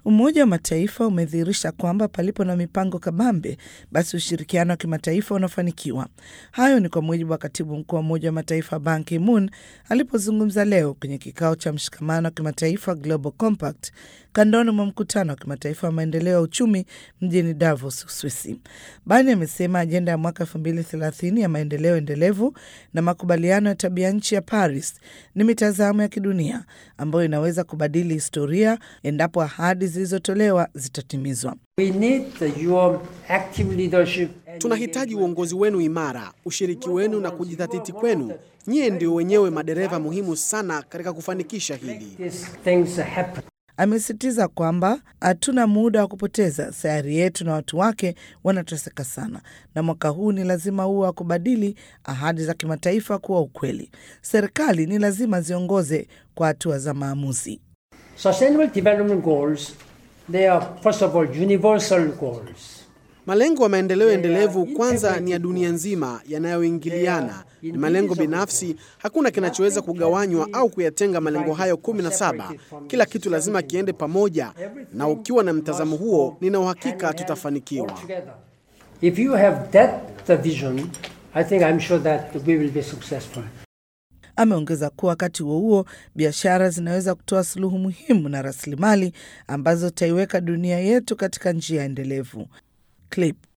Umoja wa Mataifa umedhihirisha kwamba palipo na mipango kabambe, basi ushirikiano wa kimataifa unafanikiwa. Hayo ni kwa mujibu wa katibu mkuu wa Umoja wa Mataifa Ban Ki-moon alipozungumza leo kwenye kikao cha mshikamano wa kimataifa Global Compact kandoni mwa mkutano wa kimataifa wa maendeleo ya uchumi mjini Davos, Uswisi. Bani amesema ajenda ya mwaka elfu mbili thelathini ya maendeleo endelevu na makubaliano ya tabia nchi ya Paris ni mitazamo ya kidunia ambayo inaweza kubadili historia endapo ahadi zilizotolewa zitatimizwa. We need your active leadership. Tunahitaji uongozi wenu imara, ushiriki wenu na kujidhatiti kwenu. Nyie ndio wenyewe madereva muhimu sana katika kufanikisha hili. These things happen. Amesisitiza kwamba hatuna muda wa kupoteza, sayari yetu na watu wake wanateseka sana, na mwaka huu ni lazima uwe wa kubadili ahadi za kimataifa kuwa ukweli. Serikali ni lazima ziongoze kwa hatua za maamuzi. Sustainable Development Goals, they are first of all universal goals. Malengo ya maendeleo endelevu kwanza ni ya dunia nzima, yanayoingiliana. Ni malengo binafsi, hakuna kinachoweza kugawanywa au kuyatenga malengo hayo kumi na saba. Kila kitu lazima kiende pamoja, na ukiwa na mtazamo huo, nina uhakika tutafanikiwa. Together. If you have that the vision, I think I'm sure that we will be successful. Ameongeza kuwa wakati huo huo, biashara zinaweza kutoa suluhu muhimu na rasilimali ambazo zitaiweka dunia yetu katika njia endelevu. Clip